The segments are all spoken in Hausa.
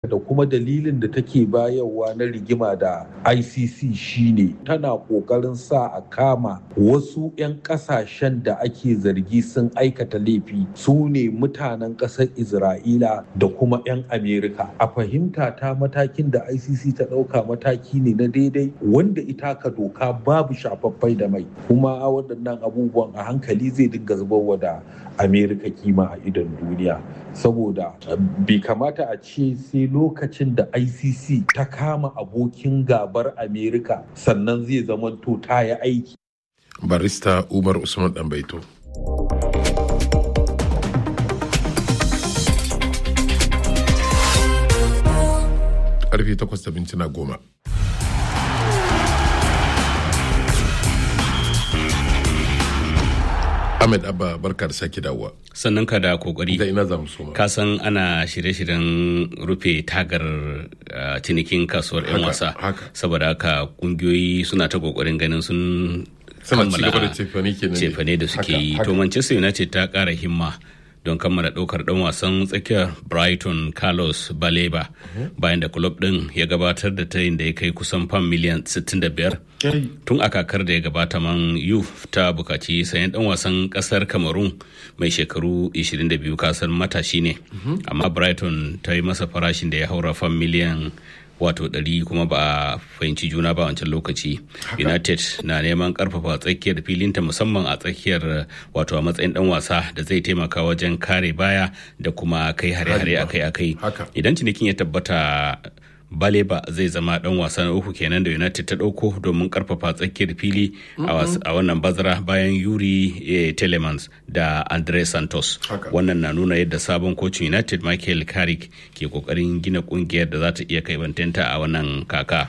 da kuma dalilin da take bayarwa na rigima da icc shine tana kokarin sa a kama wasu 'yan kasashen da ake zargi sun aikata laifi su ne mutanen ƙasar isra'ila da kuma 'yan amerika a fahimta ta matakin da icc ta ɗauka mataki ne na daidai wanda ita ka doka babu shafaffai da mai kuma waɗannan abubuwan a hankali zai dinga zubarwa da amerika kima a idon duniya saboda bai kamata a ce sai lokacin da icc ta kama abokin gabar amerika sannan zai zamanto ta yi aiki barista umar usman ɗanbaito karfe 8 da mintuna goma Ahmed Abba barka da sake dawowa. Sannan ka da kokari. Da ina za mu soma. Ka san ana shirye-shiryen rufe tagar cinikin kasuwar 'yan wasa. Saboda haka kungiyoyi suna ta kokarin ganin sun kammala cefane da suke yi. To Manchester United ta kara himma. don kammala ɗaukar ɗan wasan tsakiyar brighton carlos baleba bayan da club ɗin ya gabatar da tayin da ya kai kusan fam miliyan 65 tun a kakar da ya gabata man yuf ta bukaci sayan ɗan wasan ƙasar cameroon mai shekaru 22 kasar matashi ne amma brighton ta yi masa farashin da ya haura fam miliyan wato ɗari kuma ba a fahimci juna ba wancan lokaci united na neman karfafa tsakiyar filinta musamman a tsakiyar wato a matsayin dan wasa da zai taimaka wajen kare baya da kuma kai hare-hare akai-akai idan cinikin ya tabbata baleba zai zama dan wasa na uku kenan da united ta dauko domin karfafa tsakiyar fili a wannan bazara bayan yuri telemans da andre santos wannan na nuna yadda sabon kocin united michael carrick ke kokarin gina kungiyar da za ta iya kai bantanta a wannan kaka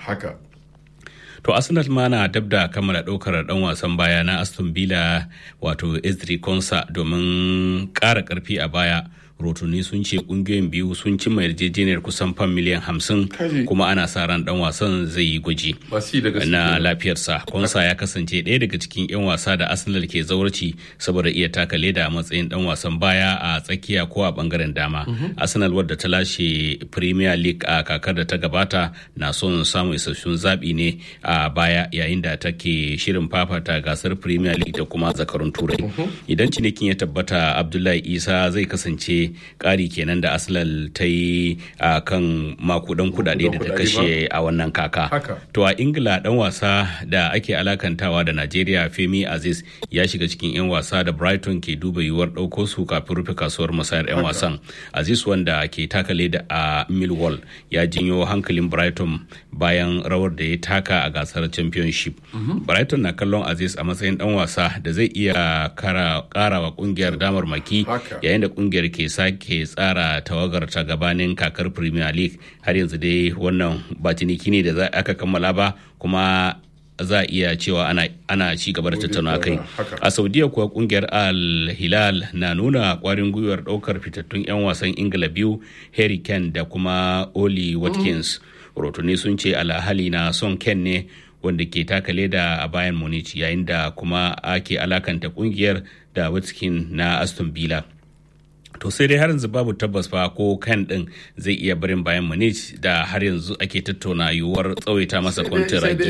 to arsenal ma na dab da kammala ɗaukar ɗan wasan baya na aston villa wato ezri konsa domin ƙara ƙarfi a baya rotuni sun ce kungiyoyin biyu sun cimma yarjejeniyar kusan fan miliyan hamsin kuma ana sa ran dan wasan zai yi gwaji na lafiyarsa konsa ya kasance ɗaya daga cikin 'yan wasa da arsenal ke zaurci saboda iya taka leda a matsayin dan wasan baya a tsakiya ko a bangaren dama arsenal wadda ta lashe premier league a kakar da ta gabata na son samun isassun zaɓi ne a baya yayin da take shirin fafata gasar premier league da kuma zakarun turai idan cinikin ya tabbata abdullahi isa zai kasance ƙari kenan da arsenal ta yi a kan makudan kudade da ta kashe a wannan kaka to a ingila dan wasa da ake alakantawa da najeriya femi aziz ya shiga cikin 'yan wasa da brighton ke duba yiwuwar ɗauko su kafin rufe kasuwar musayar 'yan wasan aziz wanda ke taka leda a millwall ya jinyo hankalin brighton bayan rawar da ya taka a gasar championship brighton na kallon aziz a matsayin dan wasa da zai iya karawa kungiyar damar maki yayin da kungiyar ke sake tsara tawagar ta gabanin kakar premier league har yanzu dai wannan ba ciniki ne da aka kammala ba kuma za a iya cewa ana, ana ci gaba da tattauna kai a saudiya kuwa kungiyar al hilal na nuna kwarin gwiwar daukar fitattun 'yan wasan ingila biyu harry kane da kuma oli watkins rotuni sun ce alhali na son ken ne wanda ke taka leda a bayan munich yayin da kuma ake alakanta kungiyar da watkins na aston villa to sai dai har yanzu babu tabbas fa ko kan din zai iya barin bayan munich da har yanzu ake tattauna yiwuwar tsawaita masa kwantiragi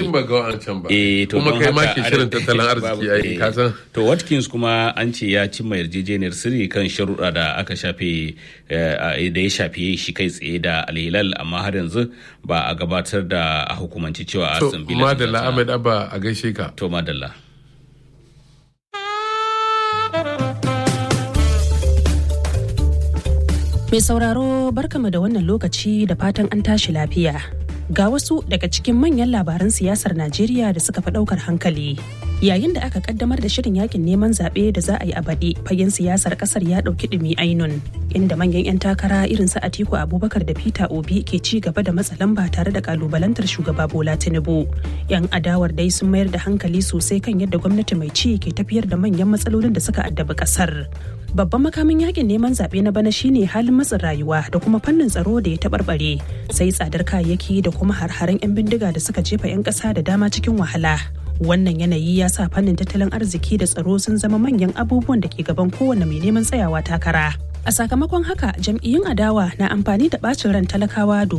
eh to kuma kai ma ke shirin tattalin arziki ai ka san to watkins kuma an ce ya cimma yarjejeniyar sirri kan sharuɗa da aka shafe da ya shafe shi kai tsaye da alhilal amma har yanzu ba a gabatar da a hukumanci cewa aston villa to madalla ahmed abba a gaishe ka to madalla Mai sauraro barkama da wannan lokaci da fatan an tashi lafiya. Ga wasu daga cikin manyan labaran siyasar Najeriya da suka fi ɗaukar hankali. Yayin da aka kaddamar da shirin yakin neman zaɓe da za a yi a baɗi, fagen siyasar ƙasar ya ɗauki ɗumi ainun, inda manyan 'yan takara irin su Atiku Abubakar da Peter Obi ke ci gaba da matsa lamba tare da kalubalantar shugaba Bola Tinubu. 'Yan adawar dai sun mayar da hankali sosai kan yadda gwamnati mai ci ke tafiyar da manyan matsalolin da suka addabi ƙasar. babban makamin yakin neman zaɓe na bana shine halin matsin rayuwa da kuma fannin tsaro da ya taɓarɓare sai tsadar kayayyaki da kuma har-haren 'yan bindiga da suka jefa 'yan ƙasa da dama cikin wahala wannan yanayi ya sa fannin tattalin arziki da tsaro sun zama manyan abubuwan da ke gaban kowane mai neman tsayawa takara a sakamakon haka jam'iyyun adawa na amfani da ɓacin ran talakawa